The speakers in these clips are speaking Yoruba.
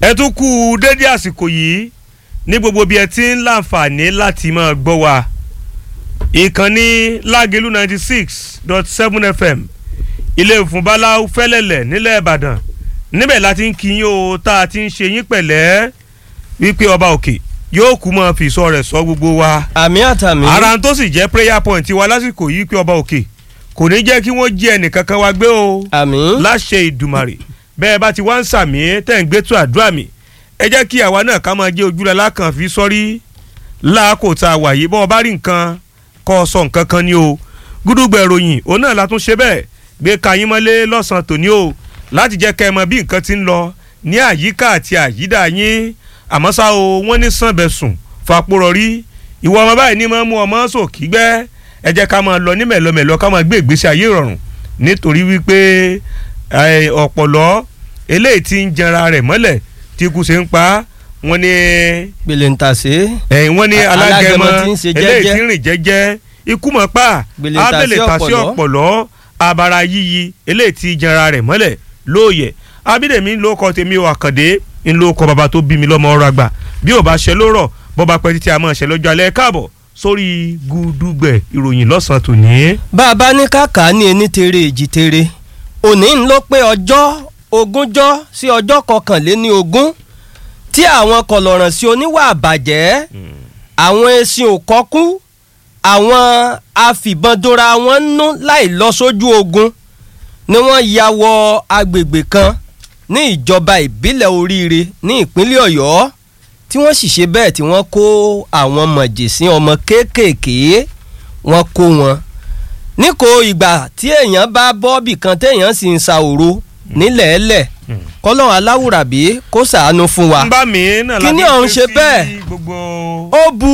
ẹ tún kú dédé àsìkò yìí ní gbogbo bí ẹ ti ń láǹfààní láti máa gbọ́ wa ìkànnì lágẹ̀lú ninety six dot seven fm ilé ìfúnbáláú fẹ́lẹ́lẹ̀ nílẹ̀ ìbàdàn níbẹ̀ láti ń kíyìn o tá a ti ń ṣe yín pẹ̀lẹ́ wípé ọba òkè yóò kú mọ́ fi sọ rẹ̀ sọ gbogbo wa àmì àtàmì. ara tó sì jẹ́ prayer point wa lásìkò yìí pé ọba òkè kò ní jẹ́ kí wọ́n jí ẹnìkankan wa gbé o àmì. láṣẹ ìdùmàrè bẹ́ẹ̀ bá ti wá ń sàmì tẹ̀ ń gbé tó àdúrà mi ẹ jẹ́ kí àwa náà ká máa jẹ́ ojúlẹ̀ lákàn fi sọ́rí láàkó tá a wà yìí bọ́n bá rí nǹkan kọ́ ọ sọ nǹkan kan ni o gúdúgbẹ̀ ròyìn òun náà la tún ṣe bẹ́ẹ̀ gbé kayín mọ́lé lọ́sàn-án tòní o láti jẹ́ kẹ́ ẹ mọ bí nǹkan ti ń lọ ní àyíká àti àyídà yín àmọ́ ṣá o wọ́n ní sànbẹ̀sùn fapòrọ̀ rí ìwọ ọmọ báyìí ní máa mú ọmọ sòkì gbẹ́ ẹ jẹ́ ká máa lọ ní mẹ̀lọmẹ̀lọ ká máa gbé ìgbésí ayé ìrọ̀rùn nítorí wípé ọ̀pọ̀lọ́ eléyìí ti ń jẹra rẹ̀ mọ́lẹ̀ tí ikú ṣe ń pa wọ́n ní gbèlè ń tà sí. wọ́n ní alágẹmọ alágẹmọ tí ń ṣe eléyìí jẹ́jẹ́. tí ń rìn jẹ́jẹ́ ikú mọ̀ pa Gbèlè ń tà sí abẹ́lẹ̀ tà sí ọ̀pọ̀lọ́. ọ̀pọ̀lọ́ abara yíyí eléyìí ti jẹra rẹ̀ mọ́lẹ̀ lóòyẹ̀ abídèmí ló kọ tèmi ò àkàndé ń ló kọ bàbá tó bí mi lọ́mọ ọ̀rọ̀ àgbà bí ò bá ṣe ló rọ̀ bọ́ bá pẹ́ títí a máa ṣe lọ́jọ́ alẹ́ káàbọ̀ sórí gúdúgbẹ̀ ìròyìn lọ́sàn-án tòní. bá a bá ní kàkà ní ení tere èjì tere òní ń ló pé ọjọ́ ogúnjọ́ sí ọjọ́ kọkànléní ogún tí àwọn kọlọ̀ràn sí oníwà àbàjẹ́ àwọn esin òkọ́kú àwọn afìbọndora wọn nú láì lọ sójú ogun ni wọ́n ya wọ agbègbè kan ní ìjọba ìbílẹ̀ oríire ní ìpínlẹ̀ ọ̀yọ́ tí wọ́n sì ṣe bẹ́ẹ̀ tí wọ́n kó àwọn mọ̀jẹ̀sín ọmọ kéékèèké wọ́n kó wọn níko ìgbà tí èèyàn bá bọ́ọ̀bì kan téèyàn sì ń sa òru nílẹ̀ẹ́lẹ̀ kọ́lọ́run aláwùrábí kó ṣàánú fún wa ń bá mi náà Kíní láti ọ̀hún ké ṣe sí bẹ́ẹ̀. gbogbo ó bu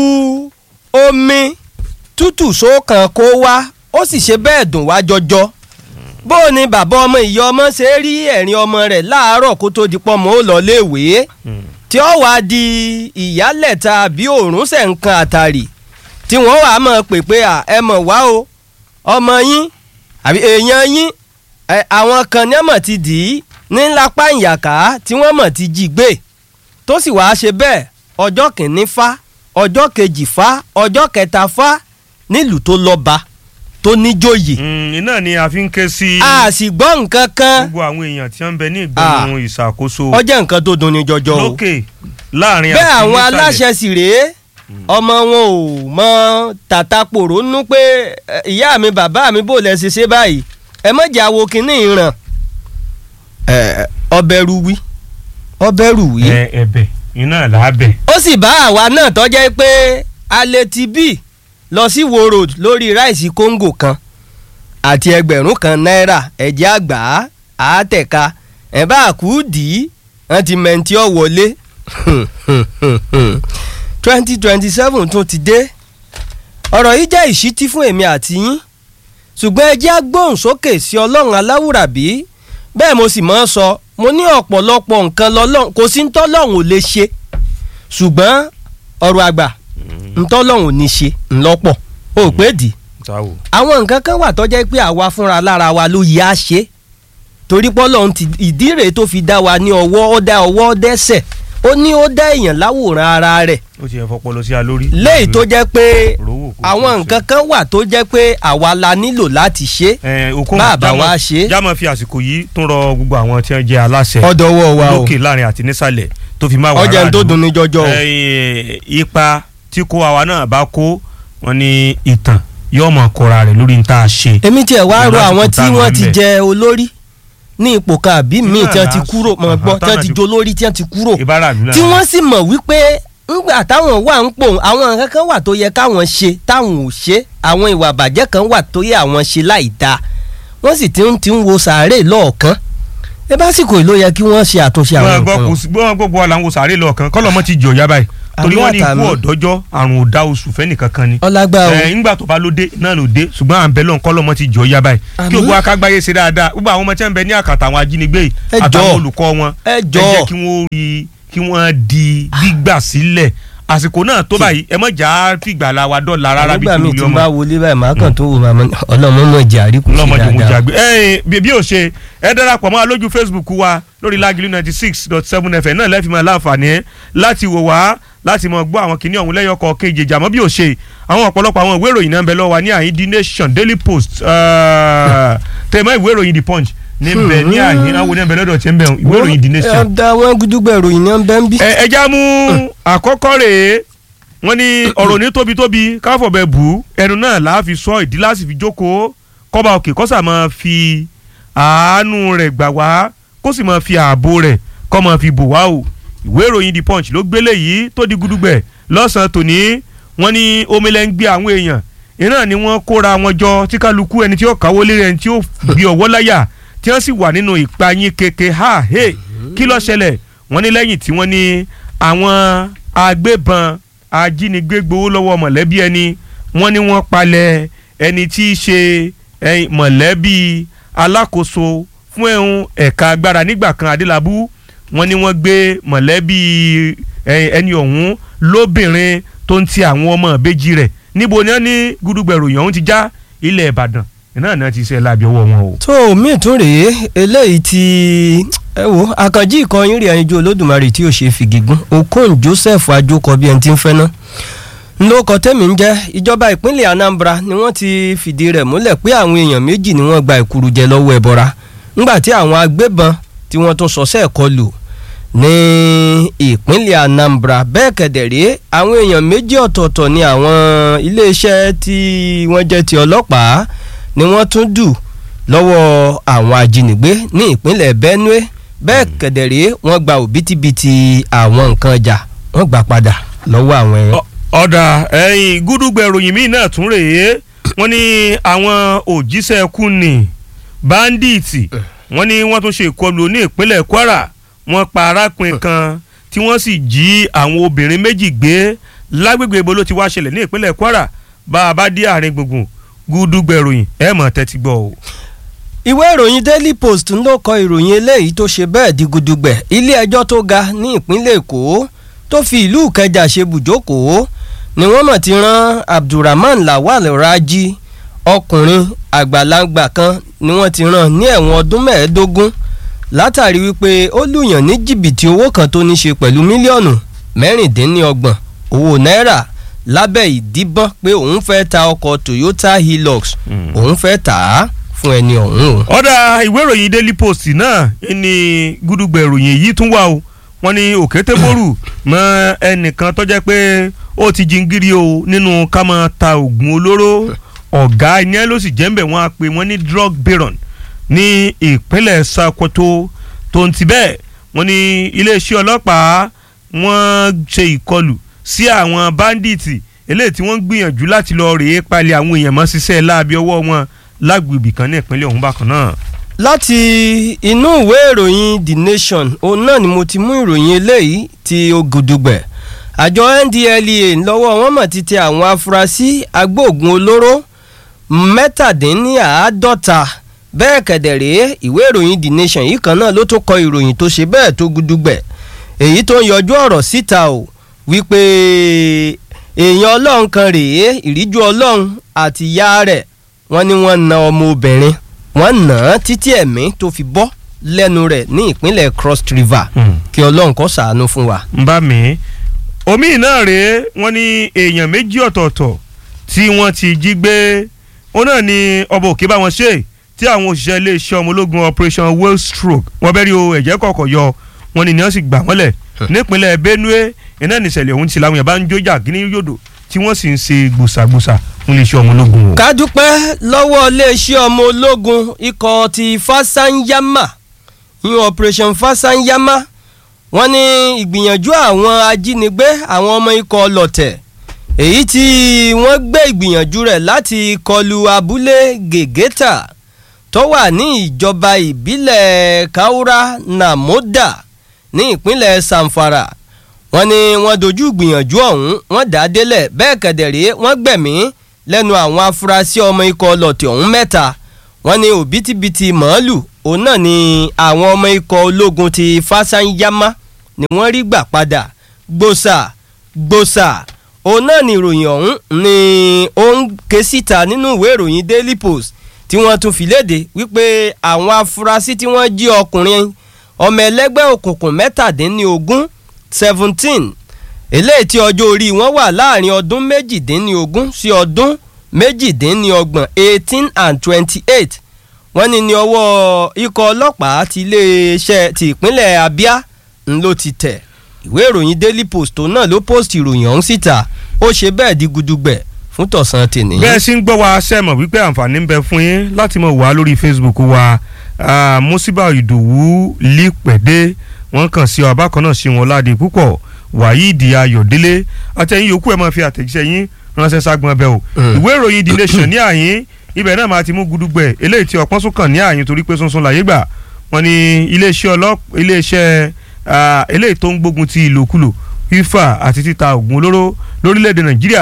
omi tútù sókàn kó wá ó sì ṣe bẹ́ẹ̀ dùn wá jọjọ bó o ní bàbá ọmọ ìyá ọmọ ṣe rí ẹ̀rín ọmọ rẹ̀ láàárọ̀ kó tó di pọ́nmọ́ ó lọ léèwé tí ó wàá di ìyálẹ̀ta àbí òórùn ṣẹ̀ ń kan àtàrí tí wọ́n wàá mọ̀ pé pé à ẹ mọ̀ wá o ọmọ yín àbí èèyàn yín ẹ, àwọn kan ní ọmọ ti dì í ní lápá ìyàká tí wọ́n mọ̀ ti jí gbé tó sì wàá ṣe bẹ́ẹ̀ ọjọ́ kìíní fá ọjọ́ kejì fá ọjọ́ kẹta fá nílùú tó lọ́ba tó níjòyè Mm, iná ni a fi ń ké sí a sì gbọ́ nǹkan kan gbogbo àwọn èèyàn tí wọ́n ń bẹ ní ìgbẹ́nu ìṣàkóso ọjọ́ nǹkan tó dunni jọjọ o lókè láàrin bẹ́ẹ̀ àti àwọn nísàlẹ̀. aláṣẹ sì rèé ọmọ wọn ò mọ tàtà pòrò nú pé "Ẹ, ìyá mi bàbá mi bò lẹ ṣe ṣe báyìí ẹ mọ̀jà wo kínní ìràn ọbẹ̀ ruwi ọbẹ̀ ruwi ẹ ẹ̀bẹ̀ iná làábẹ̀. ó sì bá àwa náà tọ́jẹ́ pé alẹ́ ti bí lọ sí wo road lórí ráìsì kóńgò kan àti ẹgbẹ̀rún kan náírà ẹ̀jẹ̀ àgbà àátẹ̀ka ẹ̀ bá kú dì í wọ́n ti mẹ́ntì ọ̀ wọlé twenty twenty seven tún ti dé ọ̀rọ̀ yìí jẹ́ ìṣítí fún èmi àti yín ṣùgbọ́n ẹ jẹ́ agbóhùnsókè sí ọlọ́run aláwùrábí bẹ́ẹ̀ mo sì máa ń sọ mo ní ọ̀pọ̀lọpọ̀ nǹkan lọ́lọ́run kò sí ntọ́lọ́run ò lè ṣe ṣùgbọ́n ọ̀rọ̀ àgbà ntọ́lọ́run ò ní ṣe ńlọ́pọ̀ ó pé dì táwo. àwọn nǹkan kan wà tọ́jẹ́ pé àwa fúnra lára wa ló yẹ á ṣe torí pọ́lọ́run ti ìdí rèé tó fi dá wa ní ọwọ́ ó dá ọwọ́ dẹ́sẹ̀ ó ní ó dá èèyàn láwòrán ara rẹ̀ ó ti ẹ̀ fọpọlọ sí a lórí. léyìí tó jẹ́ pé Rówó kò àwọn tó nǹkan kan wà tó jẹ́ pé àwa la nílò láti ṣe ẹ okun Bàbá wa ṣe. jámọ fi àsìkò yìí tún rọ gbogbo àwọn tí wọ́n jẹ́ aláṣẹ ọ̀dọ̀wọ́ wa o lókè láàrin àti nísàlẹ̀ tó fi máa wà ọjà tó dùn ní jọjọ o ẹ, ipa tí kó àwa náà bá kó wọn ní ìtàn yóò mọ kóra rẹ̀ lórí níta ṣe. èmi tiẹ̀ wá rọ Lásìkò àwọn tí táwọn wọ́n ń ti bẹ̀. jẹ olórí ní ipò kan àbí míì Náà tí wọ́n ti là á kúrò sọ. mọ̀ gbọ́ Àhán, tí wọ́n ti táwọn jẹ olórí tí wọ́n ti kúrò ìbára àdúrà tí wọ́n sì mọ̀ wípé ńgbà táwọn wà ń pò àwọn nǹkan kan wà tó yẹ káwọn ṣe táwọn ò ṣe àwọn ìwà àbàjẹ́ kan wà tó yẹ àwọn ṣe láì dáa wọ́n sì ti ń ti ń wo sàárè lọ́ọ̀kan ẹ básìkò ló yẹ kí wọ́n ṣe àtúnṣe àwọn wọn gbọ́ nǹkan kò sí gbọ́ gbogbo wa làwọn sàárè lọ kan kọ́lọ́mọ ti jọ̀ yá báyìí torí Àmì wọ́n ní ikú àtàmì. ọ̀dọ́jọ́ àrùn òdà oṣù fẹ́nìkan kan ni. ọlágbá o ẹ ńgbà tó bá ló dé náà ló dé ṣùgbọ́n à ń bẹ lọ́n kọ́lọ́mọ ti jọ̀ yá báyìí Àmì. kí gbogbo akágbáyé ṣe dáadáa gbogbo àwọn ọmọ tí wọ́n ń bẹ ní àkàtà àwọn ajínigbé yìí Ẹ àtàwọn jọ̀ọ́. olùkọ́ wọn ẹ ẹ jọ̀ọ́ jẹ́ kí wọ́n rí kí wọ́n di gbígbà sílẹ̀ àsìkò náà tó báyìí ẹ mọ̀ já fìgbà la wa dọ́là rárá bí nígbà míì kìlú tí n ọmọ bá wọlé báyìí màá kàn tó wò màmá ọlọ́mọ mọ̀ jẹ́ àríkù sí lọ́mọdé mo dáadáa. jàgbé ẹ̀yin bí bí o ṣe ẹ darapọ̀ mọ́ wa lójú facebook wa lórí lágìlú ninety six dot seven fm náà lẹ́fìmọ̀ láǹfààní láti wò wá láti mọ̀ gbọ́ àwọn kìnìún ọ̀hún lẹ́yọkọ̀ kejì àmọ́ bí o ṣe àwọn ọ̀pọ̀lọpọ̀ àwọn ìwé ìròyìn náà ń bẹ lọ́wọ́ wa ní àyín the nation daily post uh, tẹ̀mọ́ ìwé ìròyìn the punch ní bẹ̀ ní àyín àwọn oníbẹ̀ lọ́dọ̀ tí ń bẹ̀ ìwé ìròyìn the nation ẹ da wọn gúdúgbẹ̀ ìròyìn náà bẹ́ẹ̀ ń bí. ẹ ẹja mú àkọ́kọ́ rèé wọ́n ní ọ̀rọ̀ ní tóbi-tóbi káfọ̀bẹ bù ú ẹnu náà là á fi sọ ìdí láti fi jókòó kọ́ba òkè kọ́sà máa fi àánú rẹ̀ gbà wá kó sì máa fi ààbò rẹ̀ kọ́ máa fi bò wá o ìwé ìròyìn the punch ló gbélé yìí tó di gudugbẹ̀ lọ́sàn-án tòní wọ́n ní omilẹ̀ ń gbé àwọn èèyàn iná ni wọ́n kóra wọn jọ tí kálukú ẹni tí ó káwó lé ẹni tí ó gbé ọwọ́ láyà tí wọ́n sì wà nínú ìpayín keke ha he kí ló ṣẹlẹ̀ wọ́n ní lẹ́yìn tí wọ́n ní àwọn agbébọn ajínigbé gbowó lọ́wọ́ mọ̀lẹ́bí ẹni wọ́n ní wọ́n palẹ̀ ẹni tí í ṣe eh, mọ̀lẹ́bí alákòóso fún ẹ̀hún ẹ̀ka agbára nígbà kan adélábù wọ́n ní wọ́n gbé mọ̀lẹ́bí eh, ẹni ọ̀hún lóbìnrin tó ń ti àwọn ọmọ ìbejì rẹ̀ níbo ni wọ́n ní gúdúgbẹ̀rù yọ̀hún ti já ilẹ̀ ìbàdàn náà náà ti ṣe lábì ọwọ́ wọn o. tó míì tún rèé eléyìí ti ẹ wo àkànjí ìkọyín rẹ̀ ẹyinjú olódùmarè tí ò ṣe fìgígún okon joseph ajókọ bí ẹni tí ń fẹ́ ná ńlọkọ tẹ́mi ń jẹ́ ìjọba ìpínlẹ̀ anambra ni wọ́n ti fìdí rẹ̀ múlẹ̀ pé àwọn èèyàn méjì ni wọ́n gba ìkúrújẹ lọ́wọ́ ẹ̀bọra ńgbà tí àwọn agbébọn tí wọ́n tún sọ́sẹ́ kọlù ní ìpínlẹ̀ anambra bẹ́ẹ̀ kẹ̀dẹ̀rẹ́ àwọn èèyàn méjì ọ̀tọ̀ọ̀tọ̀ ni àwọn iléeṣẹ́ tí wọ́n jẹ́ ti ọlọ́pàá ni wọ́n tún dù lọ́wọ́ àwọn ajínigbé ní ìpínlẹ̀ benue bẹ́ẹ̀ kẹ̀dẹ̀rẹ́ wọ́n gba òbítíbitì àwọn nǹkan ọjà wọ́n gbà padà lọ́wọ́ àwọn ẹ̀yàn. Ọ- ọ̀dà ẹ̀yìn gúdúgbẹ̀ ìròyìn míì náà tún rèé wọ́n ní àwọn òjíṣẹ́ ẹkú ní báńdíìtì wọ́n ní wọ́n tún ṣe ìkọlù ní ìpínlẹ̀ kwara wọ́n pa arákùnrin kan tí wọ́n sì jí àwọn obìnrin méjì gbé lágbègbè ibo ló ti wá ṣẹlẹ̀ ní ìpínlẹ̀ kwara bá a bá dé àárín gbùngbùn gúdúgbẹ̀ ìròyìn ẹ̀ mọ̀ tẹ́tí gbọ́ o. ìwé ìròyìn daily post ń ló kọ ìròyìn eléyìí tó ṣe bẹ́ẹ̀ di gudugbẹ̀ ilé ẹjọ́ tó ga ní ìpínlẹ̀ èkó tó fi ìlú ìkẹjà ṣe bùjókòó ni wọ́n mọ̀ ti rán abdulrahman lawal raji ọkùnrin àgbàlagbà kan ni wọ́n ti rán ní ẹ̀wọ̀n ọdún mẹ́ẹ̀ẹ́dógún látàrí wípé ó lùyàn ní jìbìtì owó kan tó ní ṣe pẹ̀lú mílíọ̀nù mẹ́rìndínlọ́gbọ̀n owó náírà lábẹ́ ìdíbọ́n pé òun fẹ́ ta ọkọ̀ toyota hilux Mm. òun fẹ́ tà á fún ẹni ọ̀hún o. ọ̀dà ìwé ìròyìn daily post náà ní gúdúgbẹ̀ ìròyìn yìí tún wà o wọ́n ní òkétéborù mọ ẹnìkan tó jẹ́ pé ó ti jingiri o nínú ká máa ta oògùn olóró ọ̀gá iná ló sì jẹ́ ń bẹ̀ wọ́n á pè wọ́n ní drug baron ní ìpínlẹ̀ Sokoto tó ń ti bẹ́ẹ̀ wọ́n ní iléeṣẹ́ ọlọ́pàá wọ́n ṣe ìkọlù sí àwọn báńdíìtì eléyìí tí wọ́n ń gbìyànjú láti lọ rèé palẹ̀ àwọn èèyàn mọ́ ṣiṣẹ́ láabi ọwọ́ wọn lágbègbè kan ní ìpínlẹ̀ ọ̀hún bákan náà. láti inú ìwé ìròyìn the nation òun náà ni mo ti mú ìròyìn eléyìí ti ògùdùgbẹ̀ àjọ ndlea lọ́wọ́ wọn mọ̀ ti tẹ àwọn afurasí agbóògùn olóró mẹ́tàdínníàádọ́ta bẹ́ẹ̀ kẹ̀dẹ̀rẹ́ ìwé ìròyìn the nation yìí kan náà ló tún kọ ìròyìn tó ṣe bẹ́ẹ̀ tó gudugbẹ̀ èyí tó ń yọjú ọ̀rọ̀ síta o wípé èèyàn ọlọ́run kan rèé ìríjú ọlọ́run àti ìyá rẹ̀ wọ́n ní wọ́n na ọmọ obìnrin wọ́n nà án títí ẹ̀mí tó fi bọ́ lẹ́nu rẹ̀ ní ìpínlẹ̀ cross river kí ọlọ́run kó ṣàánú fún wa. ń bá mi omi náà rèé wọ́n ní èèyàn méjì ọ̀tọ̀ọ̀tọ̀ tí wọ́n ti jí gbé ó náà ní ọba òkè bá wọn ṣe tí àwọn òṣìṣẹ́ iléeṣẹ́ ọmọ ológun operation whale stroke wọ́n bẹ́ẹ̀ rí o ẹ̀jẹ̀ kọ̀ọ̀kọ̀ yọ wọ́n ní ní wọ́n sì gbà wọ́n lẹ̀ nípínlẹ̀ benue iná nìṣẹ̀lẹ̀ ọ̀hún ti làwọn yẹn bá ń jó jà gíní yòdò tí wọ́n sì ń ṣe gbòsàgbòsà fún iléeṣẹ́ ọmọ ológun o. ká dúpẹ́ lọ́wọ́ iléeṣẹ́ ọmọ ológun ikọ̀ ti fasanyama yíyan operation fasanyama wọ́n ní ìgbìyànjú àwọn ajínigbé àwọn ọmọ ikọ̀ ọlọ́tẹ̀ èyí tí wọ́n gbé ìgbìyànjú rẹ̀ láti kọlu abúlé gègéta tó wà ní ìjọba ìbílẹ̀ kaura namoda ní ìpínlẹ̀ samfara wọ́n ní wọ́n dojú ìgbìyànjú ọ̀hún wọ́n dá délẹ̀ bẹ́ẹ̀ kẹ̀dẹ̀rẹ́ wọ́n gbẹ̀mí lẹ́nu àwọn afurasí ọmọ ikọ̀ ọlọ́tẹ̀ ọ̀hún mẹ́ta wọ́n ní òbítíbitì màálù òun náà ni àwọn ọmọ ikọ̀ ológun ti fásányámá ni wọ́n rí gbà padà gbòòsà gbòòsà òun náà ni ìròyìn ọ̀hún ni ó ń ké síta nínú ìwé ìròyìn daily post tí wọ́n tún fi léde wípé àwọn afurasí tí wọ́n jí ọkùnrin ọmọ ẹlẹ́gbẹ́ òkùnkùn mẹ́tàdínlógún seventeen eléyìí tí ọjọ́ orí wọn wà láàrin ọdún méjìdínlógún sí ọdún méjìdínlọ́gbọ̀n eighteen and twenty-eight wọ́n ní ní ọwọ́ ikọ̀ ọlọ́pàá ti iléeṣẹ́ ti ìpínlẹ̀ Abia ń ló ti tẹ̀ ìwé ìròyìn Daily Post tó náà ló post ìròyìn ọ̀hún síta ó ṣe bẹ́ẹ̀ di gudugbẹ̀ fún tọ̀sán tèmi. bẹ́ẹ̀ sì ń gbọ́ wa sẹ́mọ̀ wípé àǹfààní ń bẹ fún yín láti mọ̀ wá lórí Facebook wa ah, Musiba Ìdòwú lípẹ̀dé wọ́n kàn sí ọ abákan náà sí wọn láde púpọ̀ Waheed Ayọ̀délé àtẹ̀yìn yòókù ẹ̀ máa fi àtẹ̀jíṣẹ́ yín ránṣẹ́ ságbọn abẹ́ o Mm. ìwé ìròyìn The Nation ní àyín ibẹ̀ náà máa ti mú gudugbẹ̀ eléyìí tí ọpọ́n sún kàn ní àyín torí pé sunsun làyé gbà wọ́n ní iléeṣẹ́ ọlọ́pàá iléeṣẹ́ ah, eléyìí tó ń gbógun ti ìlòkulò fífà àti títa oògùn olóró lórílẹ̀‐èdè Nàìjíríà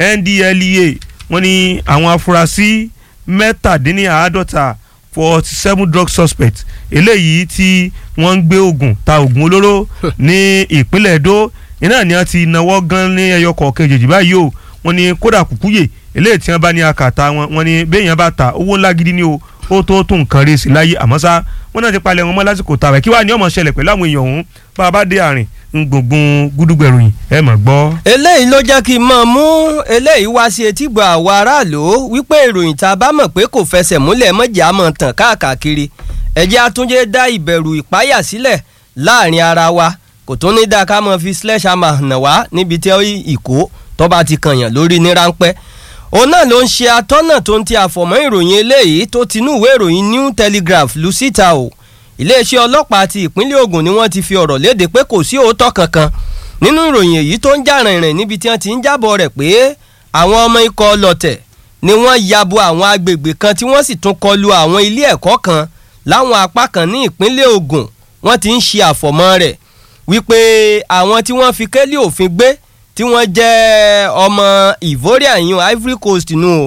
NDLEA wọ́n ní àwọn afurasí mẹ́tàdínníàádọ́ta forty seven drug suspects eléyìí tí wọ́n ń gbé oògùn ta oògùn olóró ní ìpínlẹ̀ Èdó iná ni wọ́n ti náwó gan ní ẹyọ kọ̀ọ̀kan èjèèjì báyìí o wọ́n ní kódà kúkúyè eléyìí tí wọ́n bá ní akàtà wọn wọ́n ní béèyàn bá ta owó ńlá gidi ni o ó tó tó nǹkan rèé sí láyé àmọ́ ṣá wọ́n náà ti palẹ̀ wọn mọ́ lásìkò tààrà kí wàá ní ọmọ ṣẹlẹ̀ pẹ̀lú àwọn èèyàn ọ̀hún bá a bá dé àárín gbùngbùn gúdúgbẹ̀ròyìn ẹ mọ̀ gbọ́. eléyìí ló jẹ́ kí n mọ̀ mú eléyìí wá sí etígbọ̀ àwọn aráàlú wípé ìròyìn tá a bá mọ̀ pé kò fẹsẹ̀ múlẹ̀ mọ̀jẹ̀ á mọ̀ tàn káàkiri ẹ̀jẹ̀ àtúnjẹ dá ìbẹ̀rù ìpáyà sílẹ̀ láàrin ara wa kò tó ní dáa ká mọ̀ fi slash hammer nà wá níbi tí ìkó tó bá ti kànyàn lórí ní ráńpẹ́ òun náà ló ń ṣe atọ́nà tó ń ti àfọ̀mọ́ ìròyìn eléyìí tó tinú ìwé ìròyìn New Telegraph lu síta o iléeṣẹ́ ọlọ́pàá ti ìpínlẹ̀ Ògùn ni wọ́n ti fi ọ̀rọ̀ léde pé kò sí òótọ́ kankan nínú ìròyìn èyí tó ń jà rìnrìn níbi tí wọ́n ti ń jábọ̀ rẹ̀ pé àwọn ọmọ ikọ̀ ọlọ́tẹ̀ ni wọ́n yabo àwọn agbègbè kan tí wọ́n sì tún kọlu àwọn ilé ẹ̀kọ́ kan láwọn apá kan ní ìpínlẹ̀ Ògùn wọ́n ti ń ṣe àfọ̀mọ́ rẹ̀ wípé àwọn tí wọ́n fi kélé òfin gbé tí wọ́n jẹ́ ọmọ Ivoria yun Ivory Coast nù o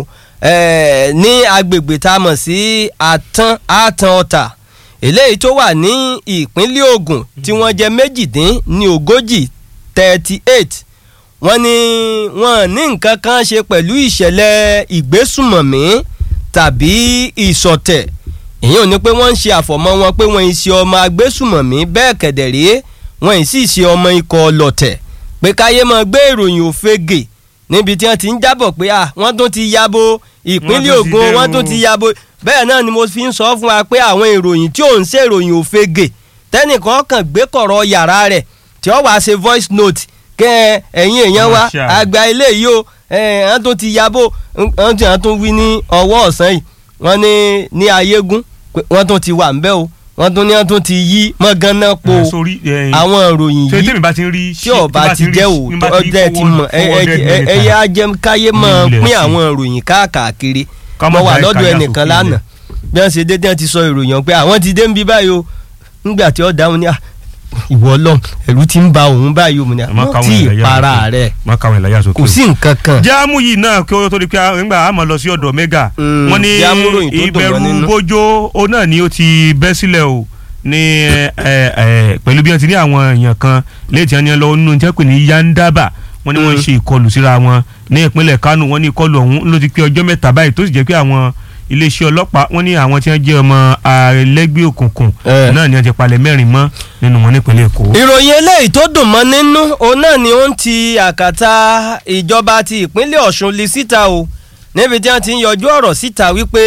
eh, ní agbègbè tá a mọ̀ sí àtàn àtàn ọ̀tà eléyìí tó wà ní ìpínlẹ̀ Ògùn tí wọ́n jẹ́ méjìdín ní ogójì thirty eight wọ́n ní wọ́n ní nǹkan kan ṣe pẹ̀lú ìṣẹ̀lẹ̀ ìgbésùmọ̀mí tàbí ìsọ̀tẹ̀ èyí ò ní pé wọ́n ń ṣe àfọ̀mọ́ wọn pé wọ́n ń ṣe ọmọ agbésùmọ̀mí bẹ́ẹ̀ kẹ̀dẹ̀rẹ́ wọ́n ń sì ṣe ọmọ ikọ̀ ọlọ̀tẹ̀ pé káyé máa gbé ìròyìn òfegè níbi tí wọ́n ti ń jábọ̀ pé à wọ́n tún ti yabo ìpínlẹ̀ Wọ́n tún ti Ògùn dé wọ́n o. tún ti yabo bẹ́ẹ̀ náà ni mo fi ń sọ fún wa pé àwọn ìròyìn tí ò ń ṣe ìròyìn òfegè tẹ́nìkan kàn gbé kọ̀rọ̀ yàrá rẹ̀ tí ó wàá ṣe voice note kẹ́ ẹ, ẹ̀yin èèyàn wa Wọ́n ṣe àrẹ. àgbà ilé yìí o ẹ̀ wọ́n tún ti yabo wọ́n tún wọ́n tún wí ní ọwọ́ ọ̀sán yìí wọ́n ní ní ayégún pé wọ́n tún ti wà ńbẹ̀ o wọ́n tún ní wọ́n tún ti yí mọ́gánná po Eh, sórí, eh, àwọn ìròyìn ṣé yìí tèmi bá ti ń rí tí ọba ti jẹ́ òótọ́ ọjọ́ ti mọ̀ ẹyẹ ajẹ́ káyé mọ̀ pín àwọn ìròyìn káàkiri Ká má mo wà dá lọ́dọ̀ ìkáyà ẹnìkan sókè lánàá bí wọ́n ṣe dé tí wọ́n ti sọ ìròyìn pé àwọn ti dé ń bí báyìí o nígbà tí ó dáhùn ní à ìwọ Ọlọ́run ẹ̀rù ti ń ba òun báyìí o mo ní à Má wọ́n káwọn ti ìlàyà para sókè. rẹ̀ má káwọn ìlàyà sókè kò sí nǹkan kan. jáàmù yìí náà kí ó tó di pé nígbà àmọ́ lọ sí ọ̀dọ̀ mẹ́gà Mm, wọ́n ní jáàmù ròyìn tó dùn ìbẹ̀rù mọ́ nínú. bójó ó náà ni ó ti bẹ́ sílẹ̀ o ní ẹ, ẹ, pẹ̀lú bí wọ́n ti ní àwọn èèyàn kan léètì ẹni lọ nínú tí wọ́n pè ní yandaba wọ́n ní wọ́n ń Mm. ṣe ìkọlù síra wọn ní ìpínlẹ̀ Kánò wọ́n ní ìkọlù ọ̀hún ló ti pé ọjọ́ mẹ́ta báyìí tó sì jẹ́ pé àwọn iléeṣẹ́ ọlọ́pàá wọ́n ní àwọn tí wọ́n jẹ́ ọmọ ẹlẹ́gbẹ́ òkùnkùn Eh. náà ni wọ́n ti palẹ̀ mẹ́rin mọ́ nínú wọn nípínlẹ̀ Èkó. ìròyìn eléyìí tó dùn mọ́ nínú òun náà ni ó ń ti àkàtà ìjọba ti ìpínlẹ̀ Ọ̀ṣun lé síta o níbi tí wọ́n ti ń yọjú ọ̀rọ̀ síta wípé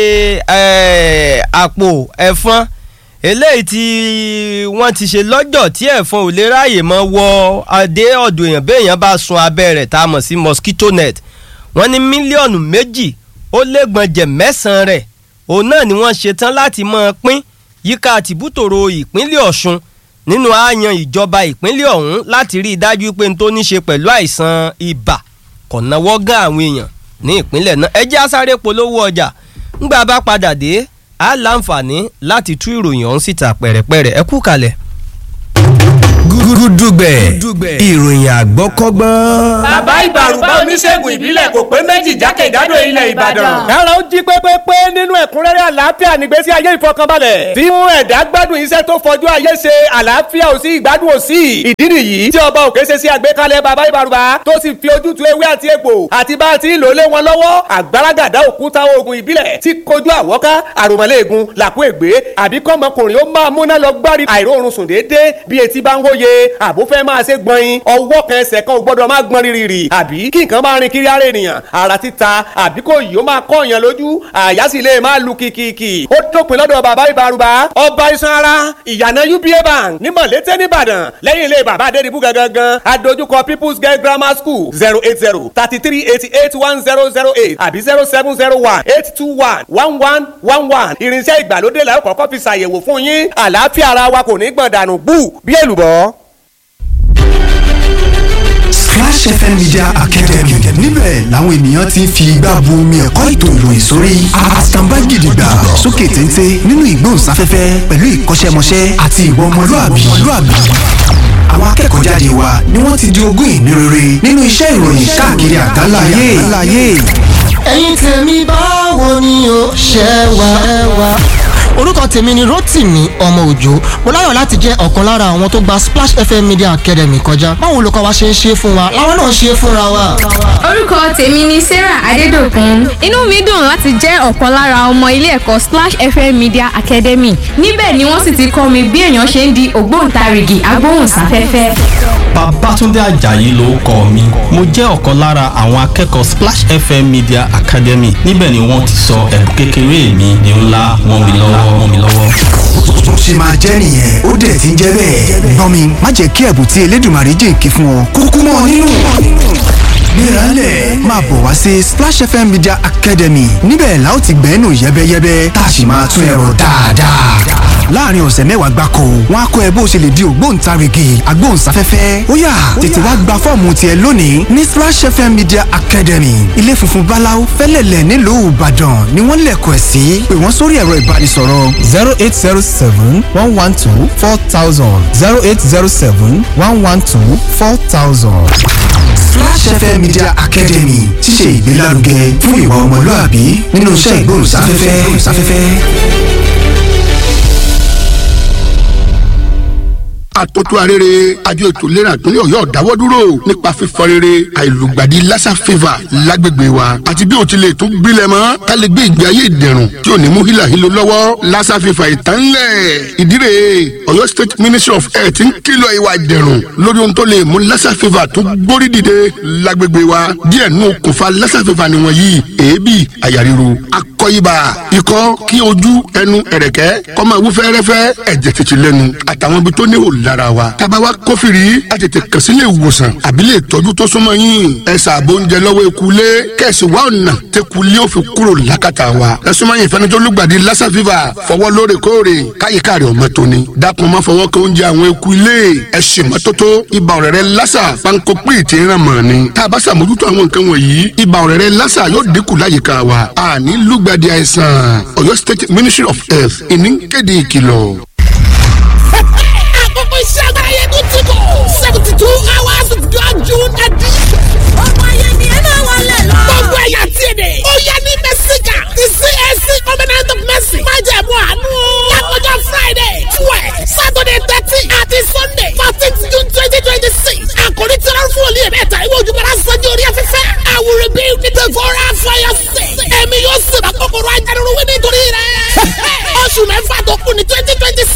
eh, àpò ẹ̀fọn eléyìí tí wọ́n ti ṣe lọ́jọ́ tí ẹ̀fọn ò lè ráàyè mọ́ wọ adé ọ̀dọ̀ èèyàn béèyàn bá sun abẹ́ rẹ̀ tá a mọ̀ sí mosquito net wọ́n ní mílíọ̀nù méjì ó lẹ́gbọ̀njẹ̀ mẹ́sàn-án rẹ̀ òun náà ni wọ́n ṣetán láti máa pín yíká tìbútòrò ìpínlẹ̀ Ọ̀ṣun nínú àyàn ìjọba ìpínlẹ̀ ọ̀hún láti rí i dájú pé n tó ní ṣe pẹ̀lú àìsàn ibà kò náwó gán àwọn èèyàn ní ìpínlẹ̀ náà ẹ jẹ́ á sáré polówó ọjà ńgbà bá padà dé á láǹfààní láti tú ìròyìn ọ̀hún síta pẹ̀rẹ̀pẹ̀rẹ̀ ẹ kú kalẹ̀. gúdúgbẹ̀ ìròyìn àgbọ́kọ́gbọ́n. bàbá ìbàrùbá oníṣègùn ìbílẹ̀ kò pé méjì jákèjádò ilẹ̀ ìbàdàn. kára ó jí pépépé nínú ẹ̀kúnrẹ́rẹ́ àlàáfíà nígbésí ayé ìfọkànbalẹ̀. tí mú ẹ̀dá gbádùn iṣẹ́ tó fojú ayé ṣe àlàáfíà ò sí ìgbádùn ò sí. ìdí nìyí tí ọba òkè ṣe sí àgbékalẹ̀ bàbá ìbàrùbá tó sì fi ojútùú ewé àti egbò àti bá a ti ń lò lé wọn lọ́wọ́ àgbàràgàdá òkúta oògùn ìbílẹ̀ tí kojú àwọ́ká àròmọ́lẹ́ẹ̀gùn làkú ègbé àbí kọ́mọkùnrin ó máa múná lọ gbárí àìróorun sùn déédéé bí etí bá ń wóye àbó fẹ́ máa ṣe gbọ̀nyin ọwọ́ kan ẹsẹ̀ kan ò gbọ́dọ̀ máa gbọ́n rírì àbí kí nǹkan máa rin kiri ara ènìyàn ara títa àbí kò yìí ó máa kọ́ èèyàn lójú àyà sì lè máa lu kìkìkì ó dópin lọ́dọ̀ bàbá ìbárúbá ọba iṣan ara ìyànà uba bank ní mọ̀lété nìbàdàn lẹ́yìn ilé bàbá adédìbú gangan adójúkọ people's girl grammar school zero eight zero thirty three eighty eight one zero zero eight àbí zero seven zero one eight two one one one one one irinṣẹ́ ìgbàlódé la ó kọ́kọ́ fi ṣàyẹ̀wò fún yín àlàáfíà ara wa kò ní gbọ̀n dànù bú bí èlùbọ́. Splash FM Media Academy níbẹ̀ làwọn ènìyàn ti ń fi igbá bu omi ẹ̀kọ́ ètò ìròyìn sórí àtàǹbá gidigba sókè téńté nínú ìgbóhùnsáfẹ́fẹ́ pẹ̀lú ìkọ́ṣẹ́mọṣẹ́ àti ìwà ọmọlúàbí àwọn akẹ́kọ̀ọ́ jáde wa ni wọ́n ti di ogún ìní rere nínú iṣẹ́ ìròyìn káàkiri àgbáláyé. ẹ̀yin tèmi báwo ni o ṣe wà ẹ wà. orúkọ tèmi ni Rotimi ọmọ òjò mo láyọ̀ láti jẹ́ ọ̀kan lára àwọn tó gba Splash FM Media Academy kọjá báwo olùkọ́ wa ṣe ń ṣe fún wa làwọn náà ṣe fúnra wa. orúkọ tèmi ni Sarah Adédòkun inú mi dùn láti jẹ́ ọ̀kan lára ọmọ ilé ẹ̀kọ́ Splash FM Media Academy níbẹ̀ ni wọ́n sì ti kọ́ mi bí èèyàn ṣe ń di ògbóǹtarìgì agbóhùnsáfẹ́fẹ́. Babátúndé Àjàyí lórúkọ mi mo jẹ́ ọ̀kan lára àwọn akẹ́kọ̀ọ́ Splash FM Media Academy níbẹ̀ ni wọ́n ti sọ ẹ̀bùn kékeré mi ní ńlá wọ́n mi lọ́wọ́ wọ́n mi lọ́wọ́. bó ṣe máa jẹ́ nìyẹn ó dẹ̀ ti ń jẹ́ bẹ́ẹ̀. gbọ́n mi má jẹ́ kí ẹ̀bùn tí Elédùmarè jèǹkì fún ọ kúkú mọ́ ọ nínú. Gbéralẹ̀ máa bọ̀ wá sí Splash FM Media Academy níbẹ̀ la ó ti gbẹ́nu yẹ́bẹ́yẹ́bẹ́ tá a sì máa tún ẹ̀rọ dáadáa. láàrin ọ̀sẹ̀ mẹ́wàá gbáko wọn á kọ́ ẹ bó ṣe lè di ògbóǹtarìgì agbóhùnsáfẹ́fẹ́ ó yá tètè wá gba fọ́ọ̀mù tiẹ̀ lónìí ní Splash FM Media Academy ilé funfun báláú fẹ́lẹ̀lẹ̀ nílùú Ìbàdàn ni wọ́n lẹ̀kọ̀ ẹ̀ sí pé wọ́n sórí ẹ̀rọ ìbánisọ̀rọ̀ zero eight zero seven one one two four thousand zero eight zero seven one one two four thousand. Splash FM Media Academy ti ṣe ìgbélárugẹ fún ìwà ọmọlúàbí nínú iṣẹ́ ìgbóhùnsáfẹ́fẹ́. àtótó arére àjọ ètò ìlera ìpínlẹ̀ ọ̀yọ́ dáwọ́ dúró nípa fífọ rere àìlùgbàdì lassa fever lágbègbè wa àti bí o ti lè tún gbilẹ̀ mọ́ ká lè gbé ìgbé ayé ìdẹ̀rùn tí ò ní mú hílàhílo lọ́wọ́ lassa fever ìtànlẹ̀ ìdírè ọ̀yọ́ state ministry of health ń kìlọ̀ ìwà ìdẹ̀rùn lórí ohun tó lè mú lassa fever tó gbórí dìde lágbègbè wa díẹ̀ nù okùnfà lassa fever nìwọ̀n yìí èébì àyà ríro akọ ibà ikọ́ kí ojú ẹnu ẹ̀rẹ̀kẹ́ kó máa wú fẹ́rẹ́fẹ́ ẹ̀jẹ̀ tètè lẹ́nu àtàwọn ibi tó níhò lára wa. tába wa kófìrí a tètè kàn sí ilé ìwòsàn àbí lè tọ́jú tó súnmọ́ yín. ẹ ṣàbò oúnjẹ lọ́wọ́ ekulé kẹ̀sì wa ọ̀nà tẹkulé ó fi kúrò lákàtà wa. ẹ súnmọ́ yín fẹ́ni tó lùgbàdì lassa fever fọwọ́ lóòrèkóòrè káyíká rẹ̀ ọmọ tóni. dákun má fọwọ́ kan oúnjẹ àwọn ekulé ẹ ṣe mọ́tótó ibà ọ̀rẹ́rẹ́ lassa panko pé ti ràn mọ́ ni. tá a bá ṣàmójútó àwọn nǹkan wọ̀nyí ibà ọ̀rẹ́rẹ́ lassa yóò dínkù láyìíká wa. àní lùgbàdì àìsàn Ọ̀yọ́ State Ministry of Health ìníkéde ìkìlọ̀ àkókò iṣẹ́ agbára yẹn tó ti kọ̀. seventy two hours of God June edition. ọmọ ayé ni ẹ máa wọlé lọ. gbogbo ẹ̀yà tí ì dé. ó yẹ ní mẹ́síkà ti CAC covenant of mercy. má jẹ̀ mú àánú. lákòjọ Friday twelve Saturday thirteen àti Sunday fourteenth June twenty twenty six. àkòrí tí wọ́n fún olú yẹn mẹ́ta ìwé ojúmọ́ra sanjó orí afẹ́fẹ́. I will rebuild the devourer for your sake. ẹ̀mí yóò sì bá kòkòrò ajánirun wí nítorí rẹ̀. oṣù mẹ́fà tó kù ní twenty twenty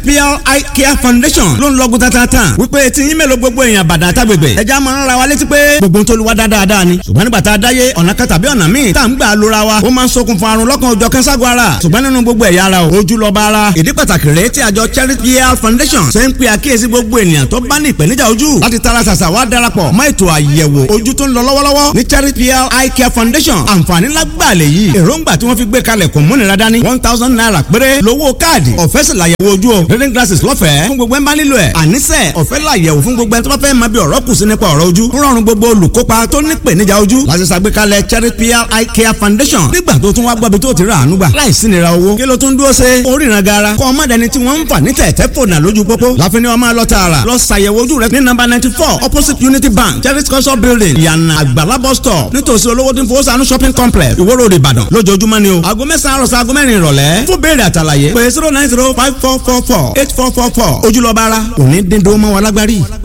pl eye care foundation ló ń lọ́gùn tatatan wípé tí yín mélòó gbogbo èèyàn bàdà tágbègbè ẹja máa ń ra wa létí pé gbogbo ń tolúwa dáadáa ni ṣùgbọ́n nígbà tá a dáyé ọ̀nà kan tàbí ọ̀nà míì tá à ń gbà lóra wa ó máa ń ṣokùnfà àrùn lọ́kàn òjọ̀ kẹ́sàgọ́ ara ṣùgbọ́n nínú gbogbo ẹ̀yà ara o ojú lọ́ba ara ìdí pàtàkì rèé tí àjọ charity pl foundation ṣe ń pe àkíyèsí gbogbo ènìyàn tó bá ní ìpèníjà ojú láti tara ṣàṣà wá darapọ̀ mọ́ ètò àyẹ̀wò ojú tó ń lọ lọ́wọ́lọ́wọ́ ní charity pl eye care foundation àǹfààní lágbàlẹ̀ yìí èròǹgbà tí wọ́n fi gbé kalẹ̀ kò múnira dání one thousand naira péré lówó káàdì ọ̀fẹ́ sì làyẹ̀wò ojú o reading glasses lọ́fẹ̀ẹ́ fún gbogbo ẹ̀ ń bá nílò ẹ̀ àníṣe ọ̀fẹ́ làyẹ̀wò fún gbogbo ẹ̀ tó bá fẹ́ máa bí ọ̀rọ̀ kù sí nípa ọ̀rọ̀ ojú rọrùn gbogbo olùkópa tó ní ìpèníjà ojú láti ṣàgbékalẹ̀ charity pl eye care foundation nígbà tó tún wá gbọ́bi tó ti rà àánú gbà láìsí nira owó kí ló tún dúró ṣe oríran gara kọ́ ọmọdéni tí wọ́n ń fà ní tẹ̀tẹ̀ fònà lójú pópó láfi ni wọ́n máa lọ tààrà lọ ṣàyẹ̀wò ojú rẹ ní nọ́mbà ninety four opposite unity bank charity culture building ìyànà àgbàlá bus stop nítòsí olówó tí ń fowó sànú shopping complex ìwó road ìbàdàn lójoojúmọ́ ni o aago mẹ́sàn-án àròsọ aago mẹ́rin ìrọ̀lẹ́ fún béèrè àtàlàyé pé zero nine zero five four four four eight four four four ojúlọ́ba ara òní dín dó mọ́ wa lágbárí.